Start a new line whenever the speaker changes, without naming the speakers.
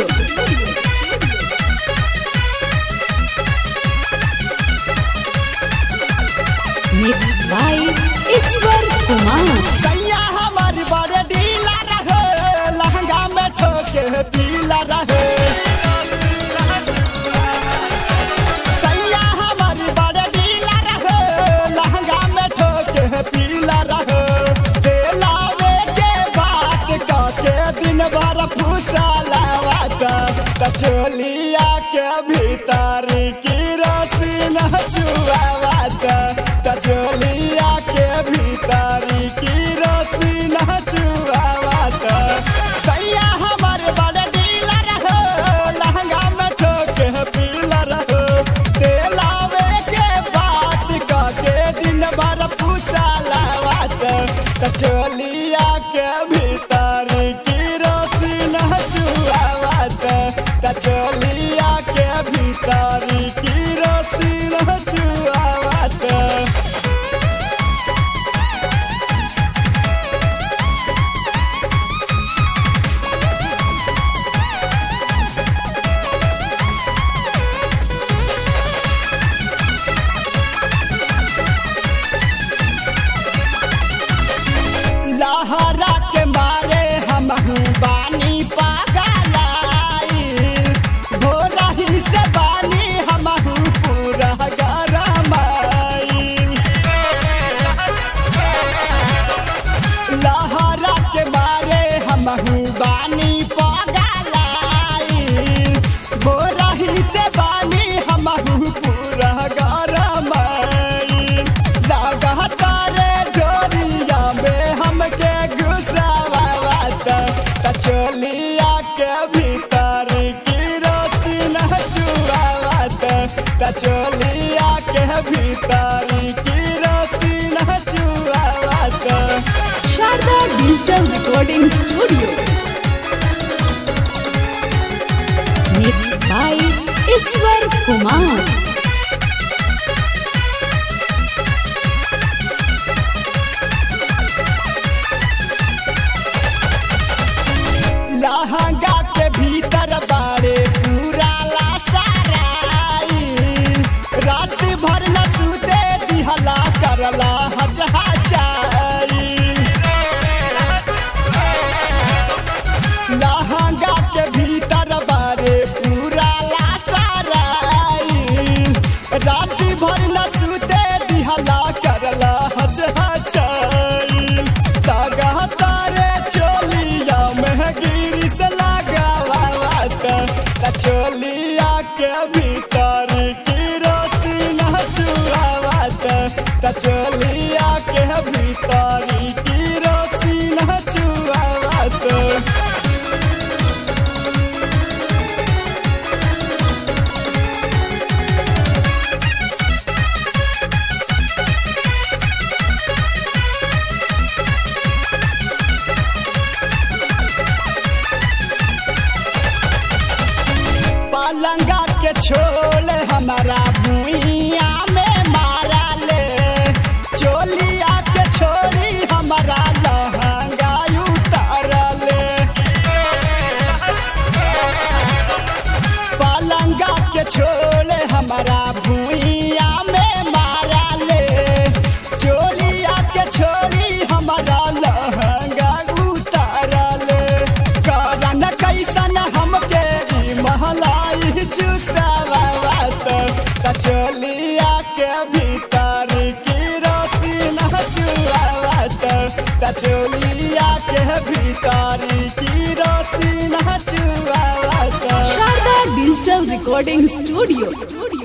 Mixed by Iswar Kumar.
सैया हमारी बड़े ढीला रहे लहंगा में ठोके पीला रहे सैया हमारी बड़े ढीला रहे लहंगा में ठोके पीला रहे दिलावे के बात कहके दिन भर फुसलावत तचोलिया के भीतर की रसीन चुआवत तचोलिया के भीतर की रसीन चुआवत सैया हमर बड़ ढीला रहो लहंगा में ठोके पीला रहो दिलावे के बात कहके दिन भर फुसलावत तचोलिया के भीतर की रसीन चुआवत तचोलिया के भीतर की रसीन चुआवत लहरा के मारे हम बानी पागलाई भोरही से बानी हम पूरा गरमाई लहरा के मारे हम बानी पागलाई भोरही से बानी हम पूरा गरमाई लगातारे जोरिया में हमके घुसावत तचोलिया के भीतर की रोशन चुआवत तचोलिया के भीतर की रोशन चुआवत
Sharda Digital Recording Studio. Mixed by Iswar Kumar.
लहंगा के भीतर बारे पूरा लासाराई रात भर न सुते दिहला करला हजहाचाई लहंगा के भीतर बारे पूरा लासाराई रात भर न सुते दिहला करला हजहाचाई सागा तारे चोलिया में गिरी से लगावत तचोलिया के भीतर की रोशन चुआवत तचोलिया के भीतर की रोशन चुआवत पलंगा के छोल हमारा भुइया में मारा ले चोलिया के छोड़ी हमारा लहंगा उतार ले पलंगा के छोल हमारा भुइया में मारा ले चोलिया के छोड़ी हमारा लहंगा उतार ले करन कैसन हमके ई महलाई चुसावत कचोलिया के भीतर की रोशन चुआवत कचोलिया के भीतर की रोशन चुआवत
Sharda Digital Recording Studio.